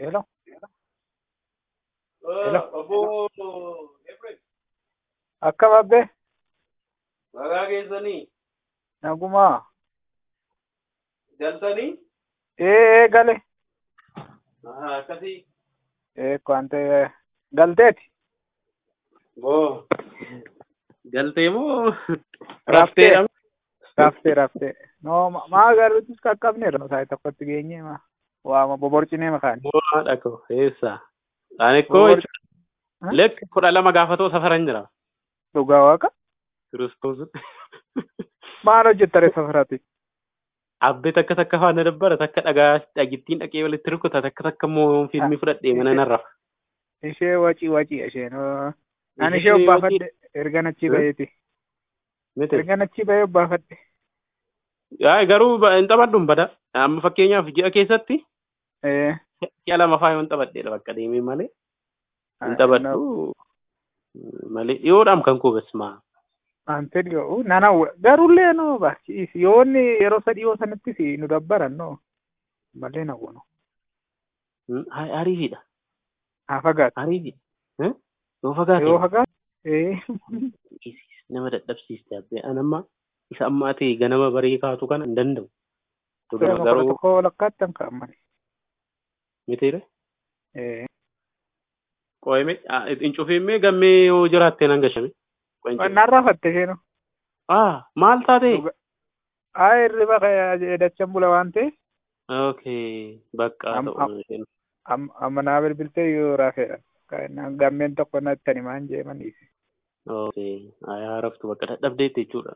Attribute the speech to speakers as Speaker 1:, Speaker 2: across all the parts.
Speaker 1: Hello.
Speaker 2: Hello. Obbo Efreem,
Speaker 1: Akkam abbee?
Speaker 2: nagaa keessanii
Speaker 1: Nagumaa.
Speaker 2: galtanii
Speaker 1: Ee ee gale.
Speaker 2: Aha, akkasii
Speaker 1: Ee kwante galteeti.
Speaker 2: boo galtee moo
Speaker 1: Raftee.
Speaker 2: rafteedha?
Speaker 1: Raftee raftee. No ma- maa garuutis qaqqabneerra no saayii tokkotti geenye ma waama boborcinee makaani.
Speaker 2: Bu'aadha koo eessa? Ani koo
Speaker 1: Bobor-
Speaker 2: jechuudha lekki kudha lama gaafatoo safaran jira.
Speaker 1: Dhugaa waaqa.
Speaker 2: Kiristoos
Speaker 1: Maal hojjettare safarati?
Speaker 2: abbee takka takka faana dabbara takka dhagaa dhagittiin dhaqee walitti rukuta takka takka immoo fiilmii fudhadhee mana narra.
Speaker 1: Ishee wacii wacii isheen. oo. Ani ishee
Speaker 2: Ishee
Speaker 1: obbaafadhe erga nachi
Speaker 2: Eh?
Speaker 1: baheeti.
Speaker 2: Miti.
Speaker 1: Erga nachi bahee obbaafadhe.
Speaker 2: Yaa garuu ba- hin taphadhu hin bada. Amma fakkeenyaaf ji'a keessatti
Speaker 1: Ee.
Speaker 2: ji'a lama faa yoo hin taphadheedha bakka deemee malee. Hin taphadhu malee dhiyoodhaam kan koo besmaa.
Speaker 1: Ante dhiyoo nana garullee no barsiis yoonni yeroo sadii yoo sanattis nu dabbaran no malee na gono
Speaker 2: Ariifidha.
Speaker 1: haa fagaatu
Speaker 2: Ariifidha. Eh? Yoo fagaate.
Speaker 1: yoo fagaatu ee
Speaker 2: nama dadhabsiiste abbee an amma isa ammaa ta'e ganama barii kaatu kana hin danda'u. Dogora
Speaker 1: kudha
Speaker 2: garuu
Speaker 1: tokko lakkaattan kaa'amani
Speaker 2: mitiire.
Speaker 1: ee
Speaker 2: Qo'ime hin cufiimmee gammee yoo jiraattee nan gashame.
Speaker 1: narraa fatte sheenu
Speaker 2: Ah maal taate?
Speaker 1: haa hirriba dachan bula waan ta'e
Speaker 2: Okay bakka
Speaker 1: Am-
Speaker 2: ta'u isheen.
Speaker 1: amma naa bilbiltee yoo raafeedha gammeen tokko natti ani maan jee maniisi
Speaker 2: Okay ayaa raftu bakka dadhabdeetti jechuudha.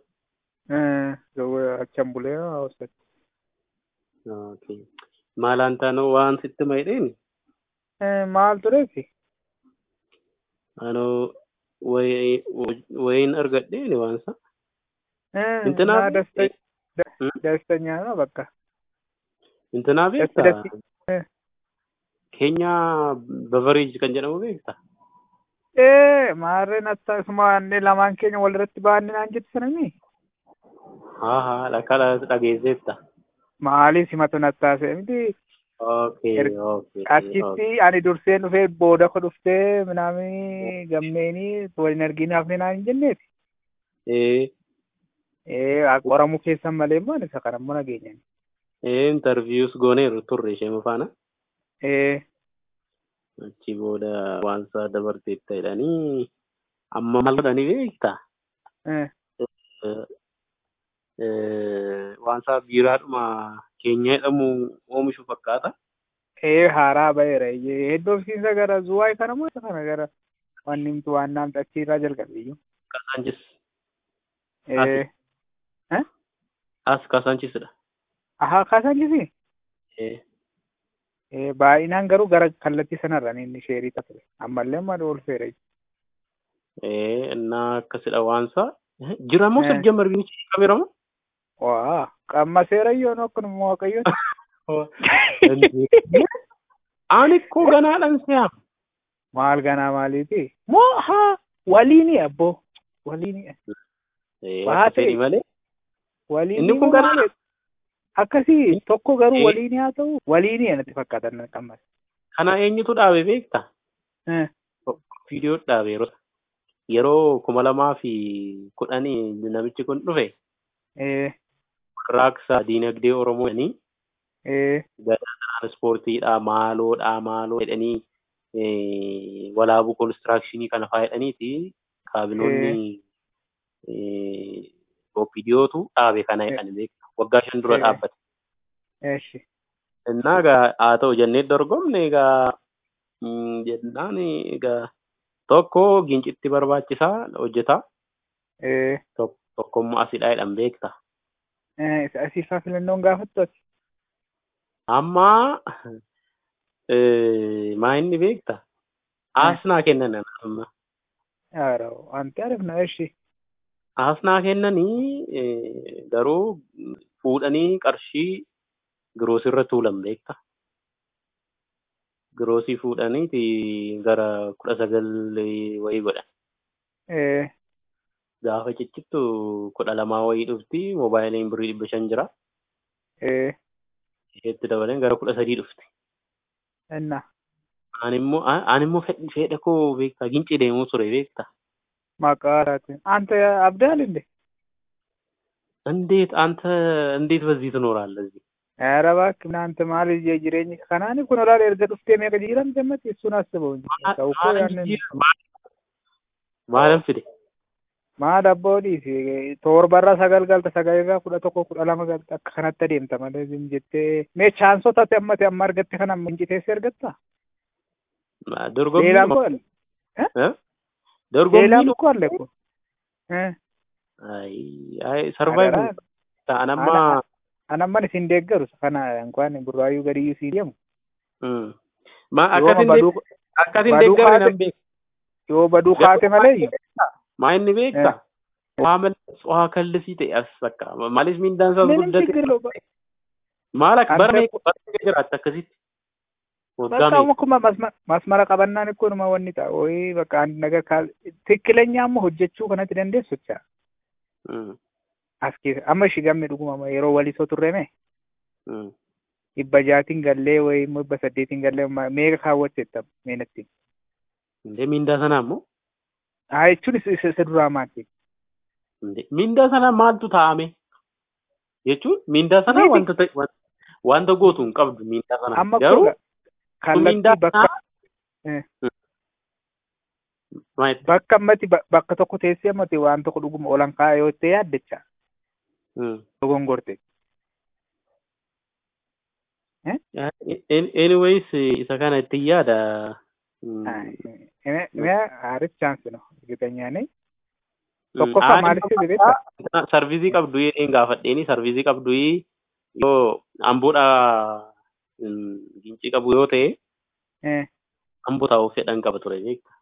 Speaker 1: achan bulee hawaasatti
Speaker 2: Okay maalaan taanoo waan sitti maydheeni?
Speaker 1: maal tureefi
Speaker 2: Anoo wayiin argadheeni waan isa. Intinaa
Speaker 1: naa dasta
Speaker 2: Hmm?
Speaker 1: dastanyaa no bakka
Speaker 2: Intinaa
Speaker 1: dasti
Speaker 2: beektaa?
Speaker 1: dasti
Speaker 2: Keenya Bevereej kan jedhamu beektaa?
Speaker 1: ee maarreen atta isuma wanne lamaan keenya walirratti baanne naan jette sanami
Speaker 2: Haa haa dhakkala dhageesseetta.
Speaker 1: maaliif simatu nattaase miti
Speaker 2: Okay
Speaker 1: Er-
Speaker 2: okay.
Speaker 1: achitti ani durseen dhufee booda ko dhuftee minaami gammeenii waliin argine hafne naan hin jenneeti
Speaker 2: Eh
Speaker 1: ee qoramuu keessan malee immoo ani isa kana immoo nageenyan
Speaker 2: eh interviews gooneeru turre ishee faana.
Speaker 1: ee
Speaker 2: Achi booda waan isaa dabarteetta jedhanii amma maal godhanii beektaa?
Speaker 1: ee
Speaker 2: Eh, eh, waan isaa biiraadhuma keenya jedhamu oomishu fakkaata.
Speaker 1: ee haaraa ba'eera iyyee hedduu ofiisiinsa gara zuwaay kana moo isa kana gara wanni himtu waan naamta achiirraa jalqabeeyyuu
Speaker 2: Kaasaanchis.
Speaker 1: ee
Speaker 2: As kaasaanchisidha.
Speaker 1: ahaa kaasaanchisi
Speaker 2: Eh
Speaker 1: ee baay'inaan garuu gara kallattii sanarraan inni sheerii ture ammallee amma oolfeera
Speaker 2: eh innaa akkasidha waan isaa. Eh, Jira moo
Speaker 1: Eh.
Speaker 2: sajjamar biichi qabeera moo?
Speaker 1: waa qamma seerayyoon akkanuma waaqayyoon
Speaker 2: Ani koo ganaadhaan si'aam.
Speaker 1: maal ganaa maaliiti moo haa waliini abboo waliini
Speaker 2: Eh,
Speaker 1: Waa
Speaker 2: akka
Speaker 1: ta'e.
Speaker 2: fedhi malee.
Speaker 1: waliini
Speaker 2: Inni kun
Speaker 1: moo
Speaker 2: ganaa?
Speaker 1: maali? akkasii tokko garuu
Speaker 2: Eh.
Speaker 1: waliini haa ta'u waliini anatti fakkaatan qammas
Speaker 2: Kana eenyutu dhaabe beektaa?
Speaker 1: Eh,
Speaker 2: Viidiyoo dhaabe yeroo yeroo kuma lamaa fi kudhanii namichi kun dhufe
Speaker 1: ee
Speaker 2: raaksa diinagdee Oromoo jedhanii
Speaker 1: ee
Speaker 2: ispoortiidha maaloodha maaloo jedhanii eh, walaabuu konistiraakshini kana faa jedhaniiti kaabinoonni eh, viidiyootu dhaabe kana jedhani beekta. Waggaa shan dura
Speaker 1: Eh.
Speaker 2: dhaabbate.
Speaker 1: eeshi
Speaker 2: Innaa egaa haa ta'u jennee dorgomne egaa mm, jennaan egaa tokko gincitti barbaachisaa hojjetaa
Speaker 1: ee
Speaker 2: tok- tokkommoo asidhaa jedhan beekta.
Speaker 1: ee isa asiifaa filannoon gaafattu ati
Speaker 2: Amma eh, maa inni beekta? Aasnaa kennan amma.
Speaker 1: yaaroo wanti arifna eeshi
Speaker 2: Aasnaa kennanii eh, garuu fuudhanii qarshii giroosirra tuulan beekta. Giroosii fuudhaniiti gara kudha sagal wayii godhan.
Speaker 1: ee
Speaker 2: Gaafa ciccittu kudha lamaa wayii dhufti moobaayiliin birrii dhibba shan jira.
Speaker 1: ee
Speaker 2: Isheetti dabaleen gara kudha sadii dhufti.
Speaker 1: enna
Speaker 2: Ani immoo ani immoo fedha koo beektaa gincii deemuu ture beektaa.
Speaker 1: Maqaadhaati. Anta abdaal እንዴ?
Speaker 2: እንዴት አንተ እንዴት በዚህ ትኖራለህ እዚህ?
Speaker 1: ኧረ እባክህ እናንተ ማለት የጅሬኝ ከናኒ ኩን ላል ኤርገ ዱፍቴ ሜቀ ጅረም ጀመት እሱን አስበው እንጂ ሰው እኮ ያንን
Speaker 2: ማለም ፊዴ
Speaker 1: maal abboodhiif torbarra sagal galta sagalirraa kudha tokko kudha lama galta akka kanatti adeemta malee zim jettee mee chaansota ati ammate amma argatte kana inciteesse argatta
Speaker 2: dorgommii
Speaker 1: ሌላም እኮ አለ
Speaker 2: dorgommii
Speaker 1: ሌላም እኮ አለ እኮ
Speaker 2: አይ አይ ሰርቫይቭ አናማ
Speaker 1: anamman isin deeggaru kana እንኳን ቡራዩ ገድዩ ሲደሙ
Speaker 2: ማ akkasin akkasin deeggaru nan beek
Speaker 1: yoo baduu kaate malee
Speaker 2: maa inni beekta waa malee waa kallisii ta'e as bakka malis miindaan isaas
Speaker 1: ምንም
Speaker 2: guddate
Speaker 1: ችግር የለውም
Speaker 2: maal akka
Speaker 1: Ante-
Speaker 2: barnee barnee jiraatti akkasitti waggaa
Speaker 1: በቃ
Speaker 2: meeqa
Speaker 1: እኮ ማስመረ ቀበናን እኮ ነው ወኒጣ ወይ በቃ አንድ ነገር ካል ትክክለኛማ hojjechuu kanatti dandeessu jecha as keessa amma ishii gamme dhuguma yeroo walisoo turreme dhibba jaatiin gallee wayi immoo dhibba saddeetiin gallee meeqa kaawwatteetta meenatti
Speaker 2: Indee miindaa sanaa immoo
Speaker 1: haa jechuun isa isa duraa maati
Speaker 2: Indee miindaa sanaa maaltu taa'ame jechuun miindaa sanaa
Speaker 1: Miti.
Speaker 2: wanta ta'e wan- wanta gootu hin qabdu miindaa sanaa
Speaker 1: amma
Speaker 2: garuu
Speaker 1: koo
Speaker 2: miindaa
Speaker 1: kallattii bakka
Speaker 2: sanaa maayit
Speaker 1: bakka ammatti ba- bakka tokko teessee ammatti waan tokko dhuguma olan kaa'e yoo ta'e yaaddecha dogongorte
Speaker 2: anyways isa kana ittiin yaada
Speaker 1: አሪፍ ቻንስ ነው እርግጠኛ ነኝ tokkoffaa maalitti beekta
Speaker 2: sarviizii qabdu jedheen gaafadheeni sarviizii qabdu yoo amboodha gincii qabu yoo ta'e amboo taa'uuf fedhan qaba ture beekta.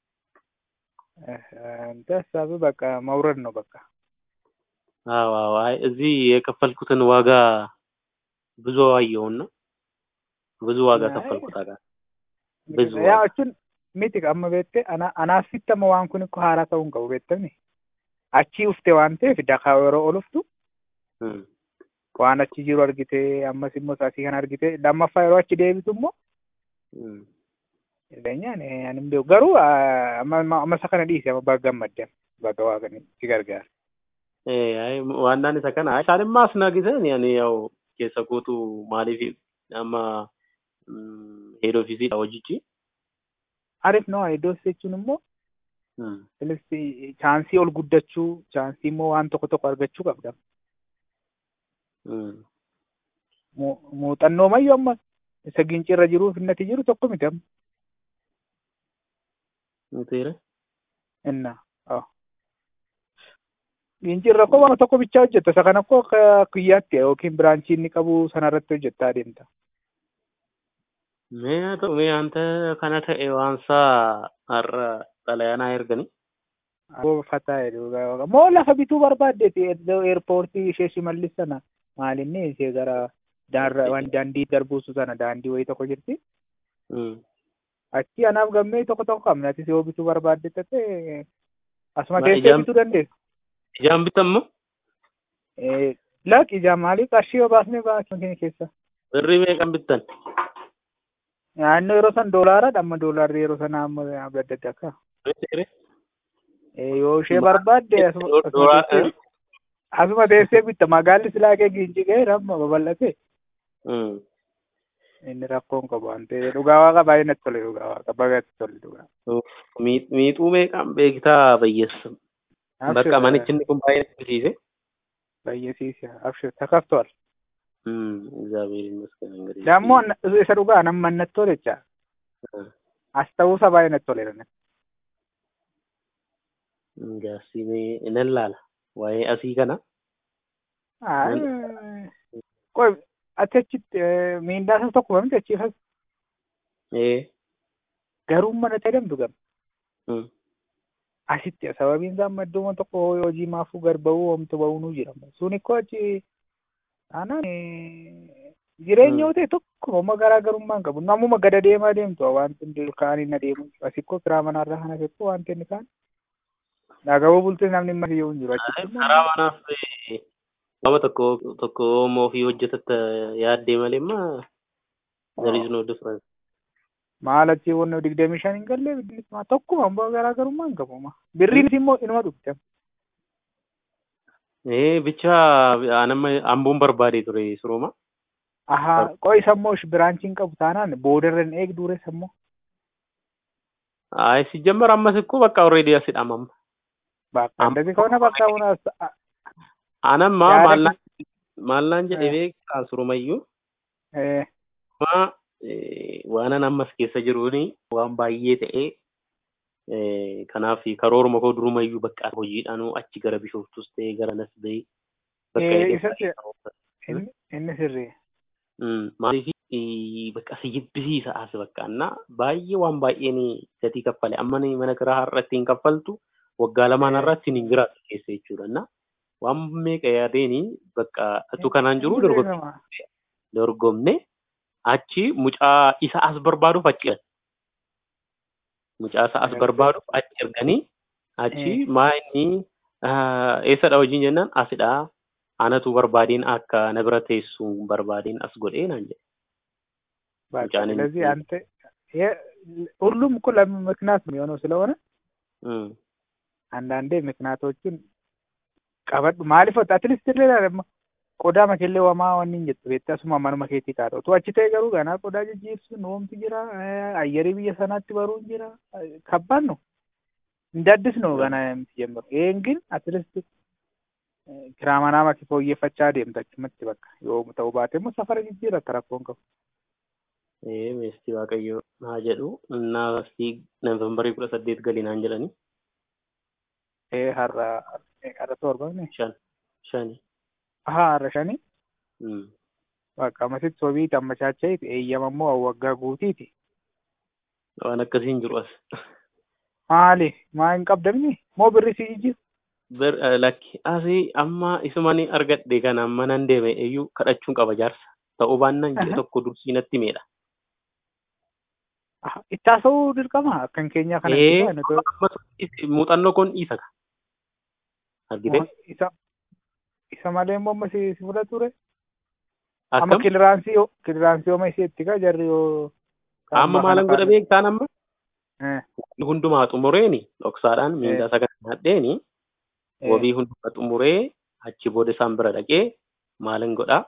Speaker 1: እንደ ሀሳብ በቃ መውረድ ነው በቃ
Speaker 2: አዎ አዎ አይ እዚህ የከፈልኩትን ዋጋ ብዙ አየውና ብዙ ዋጋ
Speaker 1: አይ።
Speaker 2: ከፈልኩት አጋ ብዙ
Speaker 1: yaa jechuun miti amma beekte anaasitti amma waan kun akka haaraa ta'uu hin qabu beektani achii ufte waan ta'eef dakaa yeroo ol uftu
Speaker 2: Hmm.
Speaker 1: waan achi jiru argite ammas immoo asii kana argite lammaffaa yeroo achi deebitu immoo
Speaker 2: Hmm.
Speaker 1: jireenyaan ani hin beeku garuu ah, amma amma- amma isa kana dhiise amma baga gammaddan baga waaqani si gargaara.
Speaker 2: Eh, ay, waannaan isa kana isaan immoo as nagisan yani yaw keessa kootu maaliif amma head office hojichi
Speaker 1: Arif no iddoo jechuun immoo
Speaker 2: Hmm.
Speaker 1: Innis chaansii ol guddachuu chaansii immoo waan tokko tokko argachuu qabda.
Speaker 2: Hmm.
Speaker 1: Mu- Muuxannoo mayyoo amma isa gincii irra jiruuf innati jiru tokko miti amma.
Speaker 2: Nuteera.
Speaker 1: Inna. Gincii irra koo waan tokko bichaa hojjetta. Isa kana koo akka kiyyaatti yookiin biraanchii inni qabu sanarratti hojjettaa adeemta.
Speaker 2: Mee haa ta'u mee anta kana ta'e waansaa har'a xalayaanaa ergani.
Speaker 1: Aboo fataa jedhu. Moo lafa bituu barbaaddeeti iddoo eerpoortii ishee shimallis sana maalinni ishee gara daandii waan daandii darbuusu sana daandii wayii tokko jirti.
Speaker 2: Hmm.
Speaker 1: Achi anaaf gammee tokko tokko qabna. Atis yoo bituu barbaadde ta'e asuma
Speaker 2: Ma
Speaker 1: teessee
Speaker 2: ijaan-
Speaker 1: bituu dandeessu.
Speaker 2: Ijaan bitammoo
Speaker 1: Eh, Laaq ijaa maalii qarshii yoo baasnee baasuu keenya keessa.
Speaker 2: birrii meeqan bittan?
Speaker 1: Naannoo yeroo san doolaara amma doolaarri yeroo sana amma adda adda akka.
Speaker 2: Nuteera.
Speaker 1: Eh, Yoo ishee barbaadde asuma asuma
Speaker 2: Doolaa-
Speaker 1: teessee- asuma teessee bitta magaalli silaa kee giinci ga'e amma babal'ate
Speaker 2: Hmm.
Speaker 1: inni rakkoon qabu waan ta'eef dhugaa waaqa baay'ee natti tole dhugaa waaqa baay'ee tole dhugaa.
Speaker 2: Mi- Miixuu meeqan beektaa bayyeessa? Bakka manichi inni kun baay'ee naqisiise.
Speaker 1: bayyesiisa abshir takaftool.
Speaker 2: Hmm. እግዚአብሔር ይመስገን እንግዲህ
Speaker 1: ደግሞ isa dhugaa nama natti tole jecha
Speaker 2: Hmm.
Speaker 1: as ta'uusa baay'ee natti tole.
Speaker 2: Gaasii nan laala. Waa'ee asii kana.
Speaker 1: Qoy ati achitti miindaa isa tokko miti achiifas
Speaker 2: Eh.
Speaker 1: garuu mana tajaajilamtu gam.
Speaker 2: Hmm.
Speaker 1: asitti sababiin isaa amma iddooma tokko hojii maafuu gad ba'uu homtu ba'uunuu jedhama. Sun ikkoo achi aanaan jireenya yoo ta'e tokko amma garaagarummaa hin qabu. Namuma gada deemaa deemtu wanti hundi kaanii na deemu. Asi ikkoo firaa manarraa kana keessoo wanti inni kaan. Dhagaboo bultee namni hin mariyyuu hin jiru. Achitti immoo
Speaker 2: karaa manaaf eh, nama tokko tokko oomoo ofii hojjetatta yaaddee malee immoo there is no difference.
Speaker 1: Maal achi wanna digdamii shan hin galle bilisummaa tokkuma ammoo garaagarummaa hin qabu. Birriinis immoo inuma dhufte.
Speaker 2: ee bicha anama amboon barbaade ture suruma
Speaker 1: Ahaa qo'i sammoo biraanchiin qabu taanaan boodarran eegduure sammoo.
Speaker 2: ayi sijjamar ammas እኮ በቃ ኦልሬዲ አሲዳማም
Speaker 1: Bakka እንደዚህ ከሆነ በቃ አሁን አስ- አ-
Speaker 2: አነማ
Speaker 1: ያደግ-
Speaker 2: ማልናን ማልናን ጀደ
Speaker 1: Eh.
Speaker 2: beektaa surumayyuu
Speaker 1: eh,
Speaker 2: ma waanan ammas keessa jiruuni waan baay'ee ta'ee eh, kanaaf karooruma koo durumayyuu bakka hojiidhaanuu achi gara bishooftus ta'ee gara nas bahee bakka
Speaker 1: Eh,
Speaker 2: eegaa
Speaker 1: isatti-
Speaker 2: ta'e.
Speaker 1: inni inni sirrii.
Speaker 2: Mm, maaliif bakka si jibbisiisa as bakka annaa baay'ee waan baay'een gatii kaffale amma ni mana kiraa har'atti hin kaffaltu waggaa lamaan
Speaker 1: Eh.
Speaker 2: har'atti hin jiraatu keessa jechuudha na waan meeqa yaadeeni bakka atu kanaan jiru dorgommii
Speaker 1: Inni
Speaker 2: dorgomne achi mucaa isa as barbaaduuf achi ergan. Mucaa isa as
Speaker 1: Erga.
Speaker 2: barbaaduuf achi erganii achi
Speaker 1: Eh.
Speaker 2: maa inni ah, eessadha hojiin jennaan asidha anatu barbaadeen akka na bira teessu barbaadeen as godhee naan jedhe.
Speaker 1: በቃ
Speaker 2: ሙጫን
Speaker 1: ስለዚህ
Speaker 2: የምትይዝ-
Speaker 1: አንተ ይሄ- ሁሉም እኮ ለምን ምክንያት የሚሆነው ስለሆነ
Speaker 2: Mm.
Speaker 1: አንዳንዴ ምክንያቶችን ቀበዱ ማሊፍ አትሊስት ሌላ ደግሞ ቆዳ መኬሌ ወማ ወኒን ጀት ቤት ሱማ ማኑ መኬቲ ካቶ ቱ አቺ ተይ ገሩ ገና ቆዳ ጅጅርሱ ኖምት ጅራ አየሪ ብየ ሰናት በሩ ጅራ ከባድ ነው። እንደ አዲስ ነው ገና የምትጀምረው። ይሄን ግን አትሊስት ኪራማና መኪፎ እየፈቻ ደምታች ምት በቃ ዮ ተው ባቴሞ ሰፈር ጅጅራ ተራኮን ከ
Speaker 2: Ee meestii waaqayyo haa jedhu innaa asii noovembarii kudha saddeet galii naan jedhanii
Speaker 1: ኤ ሀራ ሀራ ቶርባኔ
Speaker 2: shan shani.
Speaker 1: አሀ ሀረሸኒ
Speaker 2: Mm.
Speaker 1: በቃ መሲት ሶቢት አመቻቸይት ኤየመሞ አወጋ ጉቲቲ
Speaker 2: Waan akkasiin jiru as.
Speaker 1: ማሊ ማን ቀብደምኒ ሞ ብሪ ሲጂጂ
Speaker 2: Bir eh, lakki asii amma isumani argadhe kana amma nan deeme iyyuu kadhachuun qaba jaarsa. Ta'uu baannaan ji'a
Speaker 1: Aha.
Speaker 2: tokko dursii natti meedha.
Speaker 1: ittaasa'uu dirqama akkan keenya kana
Speaker 2: Ee,
Speaker 1: ibsaa nuti
Speaker 2: ammas is- muuxannoo kun isa ka. Argite?
Speaker 1: isa isa malee immoo amma si si fudhatu ture amma
Speaker 2: Akkam?
Speaker 1: kiliraansii yoo kiliraansii yooma isheetti ka jarri yoo
Speaker 2: Amma maalan godha beektaan amma?
Speaker 1: Eh,
Speaker 2: Hundumaa xumureeni dhoksaadhaan miindaa sagan hadheeni
Speaker 1: eh,
Speaker 2: wabii hundumaa xumuree achi booda isaan bira dhaqee maalan godha?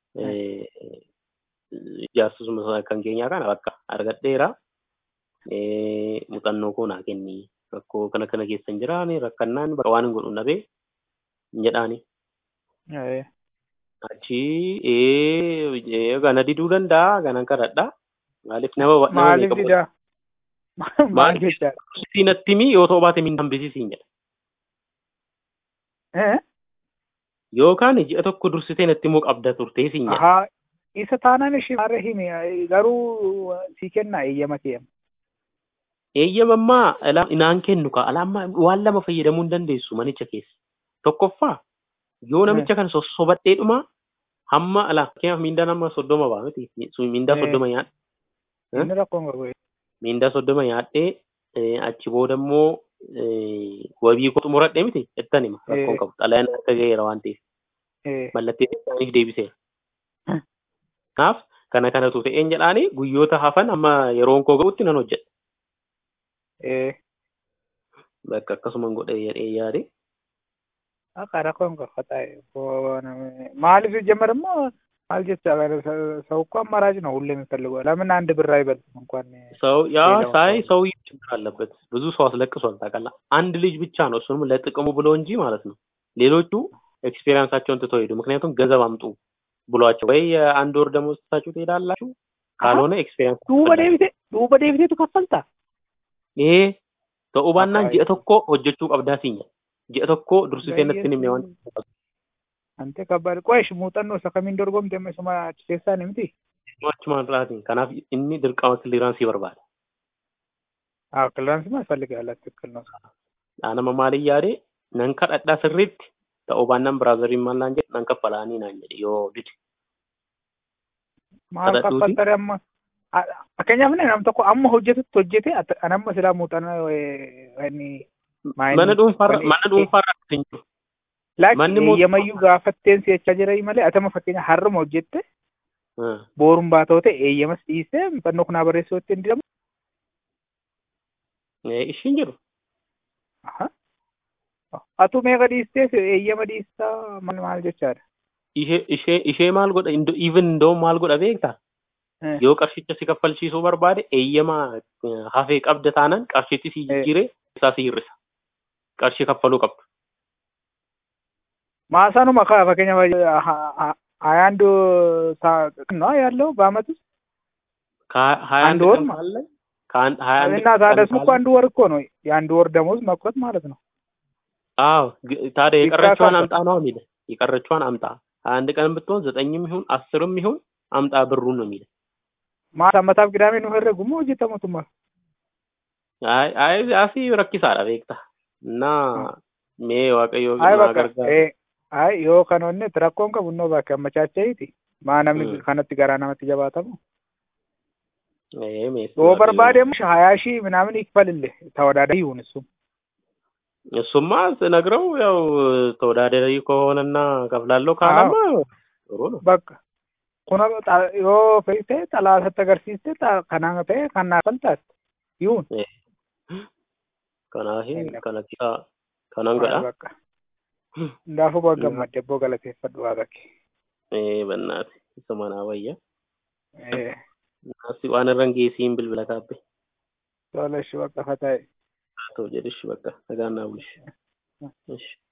Speaker 2: Ijaarsisuma kan keenyaa kana bakka argadheera. Eh, Muuxannoo koo naa kenni. Rakkoo kana kana keessa hin jiraane rakkannaan bakka waan hin godhu nabee hin jedhaani.
Speaker 1: eh,
Speaker 2: Achi ee gana diduu danda'a ganan kadhadha. Maaliif nama nama
Speaker 1: maaliif
Speaker 2: meeqa
Speaker 1: didaa maal
Speaker 2: Maaliif?
Speaker 1: jecha
Speaker 2: si natti himi yoo ta'u baate min hambisiisiin jedha.
Speaker 1: eh
Speaker 2: Yookaan ji'a tokko dursitee natti himuu qabda turtee siin jedha.
Speaker 1: ahaa isa taanaan ishee maarra himi garuu sii kennaa eeyyama kee
Speaker 2: Eeyyamammaa ala- inaan kennu ka alaammaa waan lama fayyadamuu hin dandeessu manicha keessa. Tokkoffaa yoo namicha kana sossobadhee dhuma hamma ala fakkeenyaaf miindaan amma soddoma ba'a miti Sun miindaa
Speaker 1: Eh.
Speaker 2: soddoma nyaadhe
Speaker 1: inni rakkoon qabu
Speaker 2: miindaa soddoma nyaadhee eh, achi booda immoo eh, wabii koo xumuradhee miti jettan hima rakkoon
Speaker 1: Eh.
Speaker 2: qabu xalayaan akka ga'eera waan ta'eef
Speaker 1: eh
Speaker 2: mallattee isaaniif deebiseera. Kanaaf kana kanatu ta'een jedhaanii guyyoota hafan amma yeroon koo ga'utti nan hojjedha.
Speaker 1: eh
Speaker 2: Bakka akkasuman godhee jedhee yaade.
Speaker 1: akka rakkoon qabu ta'e maaliif ጀመርማ ማል ጀቻ ሰው እኮ አማራጭ ነው ሁሌ የሚፈልገው ለምን አንድ ብር አይበልጥም እንኳን
Speaker 2: ሰው ያ
Speaker 1: ሌላው
Speaker 2: ሳይ
Speaker 1: ሰው-
Speaker 2: ሰው ችግር አለበት። ብዙ ሰው አስለቅሷል ታውቃለህ። አንድ ልጅ ብቻ ነው እሱንም ለጥቅሙ ብሎ እንጂ ማለት ነው። ሌሎቹ ኤክስፔሪንሳቸውን ትተው ሄዱ። ምክንያቱም ገንዘብ አምጡ ብሏቸው ወይ የአንድ ወር ደሞዝ ትታችሁ ትሄዳላችሁ፣ ካልሆነ ኤክስፔሪንስ
Speaker 1: duuba deebite duuba deebiteetu kaffalta
Speaker 2: ይሄ ta'uu baannaan
Speaker 1: Akka
Speaker 2: ji'a tokko hojjechuu qabdaa siin jedha. Ji'a tokko dursitee natti hin himne waan
Speaker 1: ante kabbaad qo'esh muuxannoo isa kamiin dorgomte amma isuma achi keessaa ni miti
Speaker 2: achumaan irraatiin. Kanaaf inni dirqama kiliraansii barbaada.
Speaker 1: አዎ ክሊራንስማ ያስፈልጋል ትክክል ነው
Speaker 2: Dhaanama maaliin yaade nan kadhadhaa sirriitti ta'uu baannaan biraazariin maal naan jedhe nan kaffalaanii naan jedhe yoo dide.
Speaker 1: maal
Speaker 2: Kadhadhuuti.
Speaker 1: kaffaltare amma fakkeenyaaf nam tokko amma hojjetutti hojjete an amma silaa muuxannoo inni
Speaker 2: Mana dhuunfaarra
Speaker 1: wani-
Speaker 2: mana dhuunfaarra akkasii hin jiru.
Speaker 1: laakki
Speaker 2: manni mootummaa-
Speaker 1: eeyyamayyuu gaafatteen si'achaa jira malee atama fakkeenya har'uma hojjette
Speaker 2: Ah.
Speaker 1: booruun baatoote eeyyamas dhiisee muuxannoo kunaa barreessuu itti hin didamu
Speaker 2: Ishiin jiru.
Speaker 1: Atu meeqa dhiistees eeyyama dhiistaa maal jechaadha.
Speaker 2: Ishee ishee ishee maal godha even indoo maal godha beektaa? Yoo qarshicha si kaffalchiisuu barbaade eeyyama hafee qabda taanaan qarshichi si jijjiiree isaa si hir'isa. Qarshii kaffaluu qabdu.
Speaker 1: Maasaanuma kaa fakkeenyaaf ሀያ አንድ ነው ያለው በአመት ውስጥ
Speaker 2: ሀያ አንድ
Speaker 1: ወር
Speaker 2: እና
Speaker 1: ታደስ እኮ አንድ ወር እኮ ነው የአንድ ወር ደሞዝ መቁረጥ ማለት ነው።
Speaker 2: አዎ ታዲያ የቀረችዋን አምጣ ነው የሚለ የቀረችዋን አምጣ ሀያ አንድ ቀን ብትሆን ዘጠኝም ይሁን አስርም ይሁን አምጣ ብሩን ነው የሚለ
Speaker 1: ማታ መታፍ ቅዳሜ ነው ህረጉሞ ሆጀተመቱማ
Speaker 2: አይ አይ አሲ ረኪሳadha beekta እና mee waaqayyo
Speaker 1: አይ
Speaker 2: nama
Speaker 1: በቃ
Speaker 2: gargaaru
Speaker 1: አይ yoo kan onne rakkoon qabu innoo bakka ammachaacha'iti maa namni
Speaker 2: Mm.
Speaker 1: kanatti garaa namatti jabaatamu
Speaker 2: ee mee
Speaker 1: yoo barbaademu ሀያ ሺህ ምናምን ይክፈልልህ ተወዳዳሪ ይሁን እሱም
Speaker 2: እሱማ ስነግረው ያው ተወዳዳሪ ከሆነና ከፍላለሁ ካላማ ጥሩ ነው
Speaker 1: bakka kun yoo feete xalaatatti agarsiiste kanaan ta'e kan naa faltaas ይሁን
Speaker 2: kanaaf kana kisaa kanan godha
Speaker 1: bakka Hundaafuu baga gammadde ebboo galateeffadhu waaqa kee.
Speaker 2: ee bannaati isa manaa wayya
Speaker 1: Eh,
Speaker 2: naasi waan irran geesiin bilbila kaabbe
Speaker 1: Tola ishee bakka fata'e.
Speaker 2: haa ta'u jedhishi bakka nagaan naa bulshi. Ishi.